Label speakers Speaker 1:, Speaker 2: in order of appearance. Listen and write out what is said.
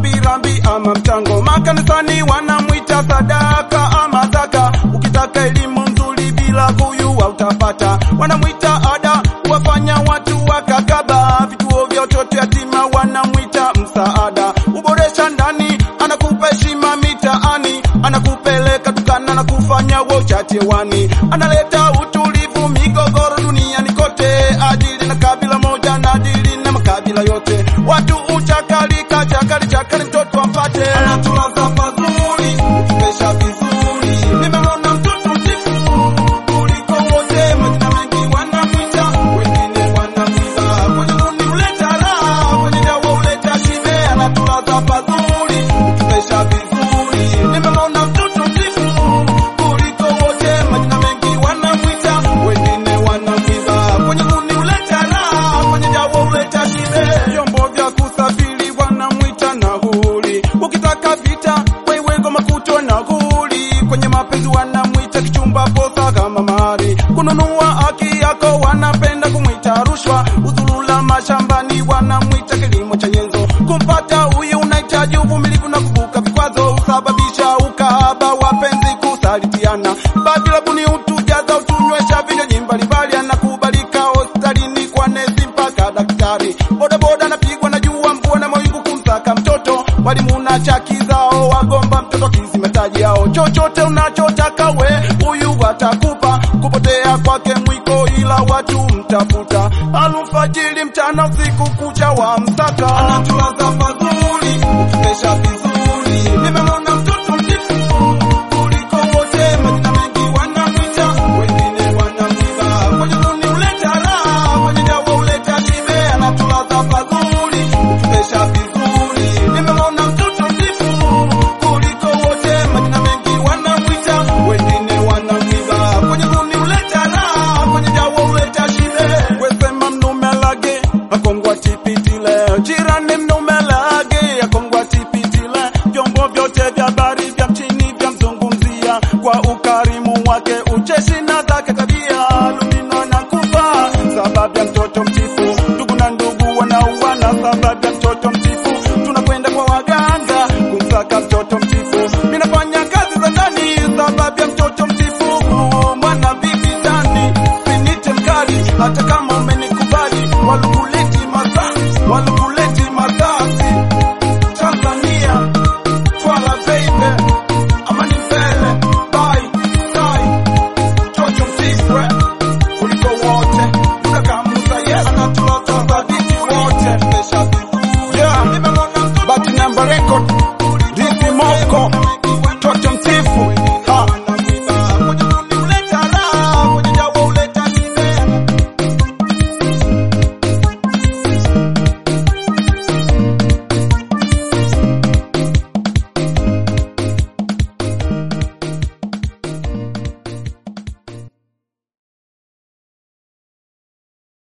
Speaker 1: rambirambi ama mchango. Makanisani wanamwita sadaka ama zaka. Ukitaka elimu nzuri bila huyu hautapata. Wanamwita ada, wafanya watu wakakaba. Vituo vya watoto yatima wanamwita msaada. Uboresha ndani, anakupa heshima mitaani, anakupeleka dukana na kufanya wochate wani, analeta utulivu migogoro duniani kote, adili na kabila moja na adili na makabila yote. Watu uchakalika chakali chakali, mtoto ampate, anatulaza pazuri, ukipesha vizuri. Nimeona mtoto mtifu kuliko wote, majina mengi wanamwita, wengine wanamwiba. Kwenye duni huleta raha, kwenye dawa huleta shibe, anatulaza pazuri, ukipesha vizuri. Nimeona mtoto mtifu kuliko wote, majina mengi wanamwita, wengine wanamwiba. Kwenye duni huleta raha, kwenye dawa huleta shibe. Vyombo vya kusafiri wanamwita nahuri, ukitaka vita wewe goma kuto nahuri. Kwenye mapenzi wanamwita kichumba posa kama mari, kununua haki yako wanapenda kumwita rushwa. Uzulula mashambani wanamwita kilimo cha nyenzo, kumpata huyu unahitaji uvumilivu na kuvuka vikwazo, usababisha ukahaba wapenzi kusalitiana. Babilabuni utujaza utunywesha vinywaji mbalimbali, anakubalika hospitalini kwa nesi mpaka daktari. Bodaboda anapigwa na jua, mvua na mawingu kumsaka mtoto, walimu na chaki zao wagomba mtoto kisimataji yao. Chochote unachotaka we huyu watakupa, kupotea kwake mwiko, ila watu mtafuta. Alfajiri, mchana, usiku kucha wa msaka, anatulaza pazuri